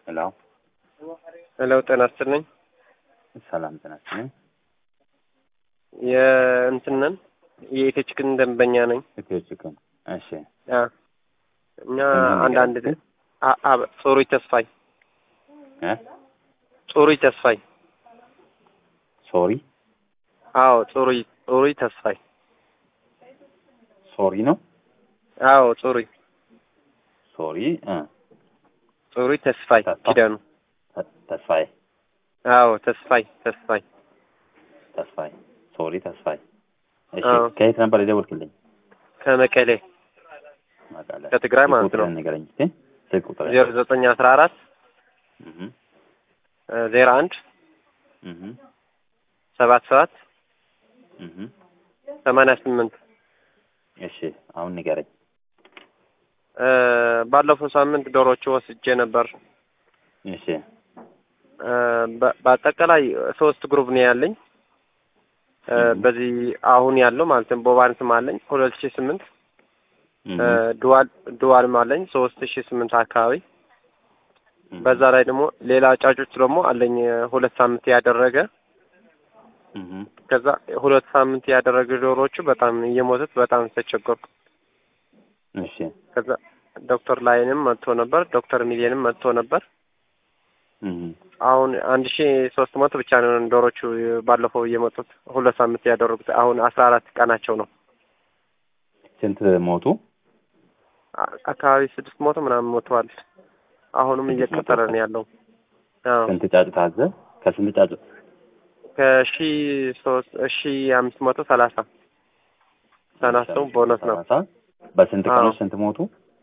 ሄሎ ሄሎ ጤና ይስጥልኝ። ሰላም ጤና ይስጥልኝ። የእንትንን የኢትዮ ቺክን ደንበኛ ነኝ። ኢትዮ ቺክን እሺ። አ እኛ ምን አንዳንድ ነገር? አ አ ጾሩይ ተስፋይ እ ጾሩይ ተስፋይ ሶሪ አዎ ጾሩይ ጾሩይ ተስፋይ ሶሪ ነው አዎ ጾሩይ ሶሪ እ ጾሩይ ተስፋይ ተስፋ? ኪዳኑ ተ- ተስፋዬ አዎ ተስፋይ ተስፋይ ተስፋዬ ሶሪ ተስፋዬ እሺ አዎ። ከየት ነበር የደወልክልኝ? ከመቀሌ መቀለ ከትግራይ ስልክ ማለት ነው። ቁጥርህን ንገረኝ እስኪ ስልክ ቁጥር ዜሮ ዘጠኝ አስራ አራት እህ ዜሮ አንድ እህ ሰባት ሰባት እህ ሰማንያ ስምንት እሺ አሁን ንገረኝ። እ ባለፈው ሳምንት ዶሮቹ ወስጄ ነበር። እሺ እ በ- በአጠቃላይ ሶስት ግሩፕ ነው ያለኝ። እ እህ በዚህ አሁን ያለው ማለትም ቦባንስም አለኝ ሁለት ሺህ ስምንት እህ እ ዱዋል ዱዋልም አለኝ ሶስት ሺህ ስምንት አካባቢ እህ በዛ ላይ ደግሞ ሌላ ጫጮች ደግሞ አለኝ እ ሁለት ሳምንት ያደረገ እህ ከዛ ሁለት ሳምንት ያደረገ ዶሮዎቹ በጣም እየሞቱት በጣም ተቸገርኩ። እሺ ከዛ ዶክተር ላይንም መጥቶ ነበር፣ ዶክተር ሚሊየንም መጥቶ ነበር። እህ አሁን አንድ ሺ ሶስት መቶ ብቻ ነው ዶሮቹ ባለፈው እየመጡት ሁለት ሳምንት ያደረጉት አሁን አስራ አራት ቀናቸው ነው። ስንት ሞቱ? አ- አካባቢ ስድስት መቶ ምናምን ሞተዋል። አሁንም ስድስት መቶ እየቀጠለ ነው ያለው። አዎ ስንት ጫጩት አዘ? ከስንት ጫጩት? ከሺ ሶስት ሺ አምስት መቶ ሰላሳ ሰናሰው ቦነስ ነው። ሰላሳ በስንት አዎ። ቀኖች ስንት ሞቱ?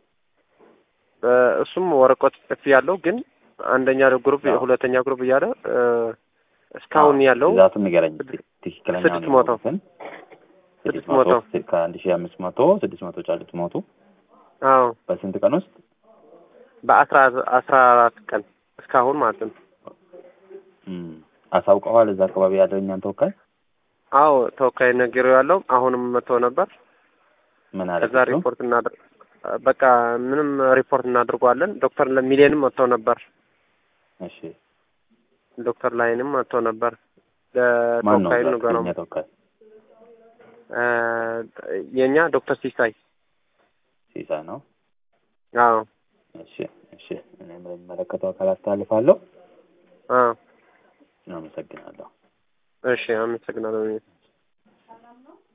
እ እሱም ወረቀት ጽፍ ያለው ግን አንደኛ ግሩፕ አዎ። ሁለተኛ ግሩፕ እያለ እ እስካሁን ያለው ብዛቱን ንገረኝ። ስድስት- ትክክለኛ ስድስት መቶ ስድስት መቶ ከአንድ ሺህ አምስት መቶ ስድስት መቶ ጫጩት ሞቱ። አዎ በስንት ቀን ውስጥ? በአስራ አስራ አራት ቀን እስካሁን ማለት ነው። እም፣ አሳውቀዋል እዛ አካባቢ ያለው እኛን ተወካይ አዎ ተወካይ ነገር ያለው አሁንም መጥቶ ነበር። ምን አለ? ከዛ ሪፖርት እናድር በቃ ምንም ሪፖርት እናድርገዋለን። ዶክተር ሚሊየንም መጥቶ ነበር። እሺ ዶክተር ላይንም መጥቶ ነበር። ማን ነው ለተወካዩ እዛ ንገረው። የእኛ ተወካይ? እ የእኛ ዶክተር ሲሳይ ሲሳይ ነው። አዎ እሺ እሺ፣ እኔም ለሚመለከተው አካል አስተላልፋለሁ። አዎ አመሰግናለሁ። እሺ አመሰግናለሁ።